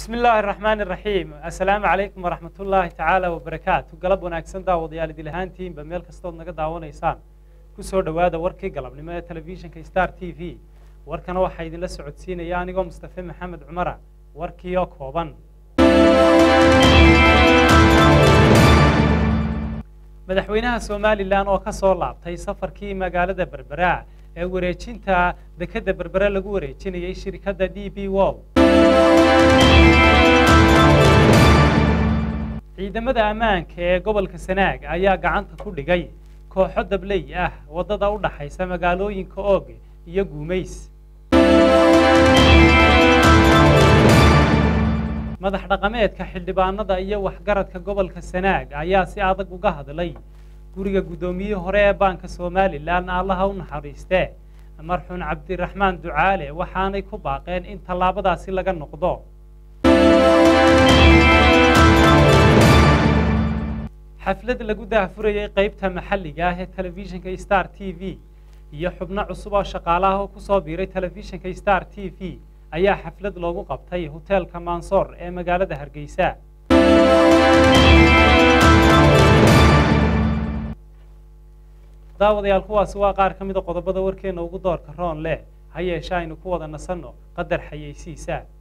bismi illaahi araxmaan iraxiim assalaamu calaykum waraxmat ullaahi tacaala wabarakaatu galab wanaagsan daawadayaal idil ahaantiinba meel kastood naga daawanaysaan kusoo dhowaada warkii galabnimo ee telefishinka star t v warkana waxaa idinla socodsiinaya anigoo mustafe maxamed cumara warkii oo kooban madaxweynaha somalilan oo ka soo laabtay safarkii magaalada berbera ee wareejinta dekedda berbere lagu wareejinayay shirkadda d b wol ciidamada ammaanka ee gobolka sanaag ayaa gacanta ku dhigay kooxo dabley ah waddada u dhaxaysa magaalooyinka oog iyo guumays madax dhaqameedka xildhibaanada iyo waxgaradka gobolka sanaag ayaa si adag uga hadlay guriga guddoomiyihii hore ee baanka somalilan allaha u naxariistee marxuun cabdiraxmaan ducaale waxaanay ku baaqeen in tallaabadaasi laga noqdo xaflad lagu daahfurayay qaybta maxalliga ah ee telefishinka star t v iyo xubno cusub oo shaqaalaha oo kusoo biiray telefishinka star t v ayaa xaflad loogu qabtay hoteelka mansoor ee magaalada hargeysa daawadayaal kuwaasi waa qaar ka mida qodobada warkeena ugu doorka roon leh ha yeeshe aynu ku wada nasanno qadar xayeysiisa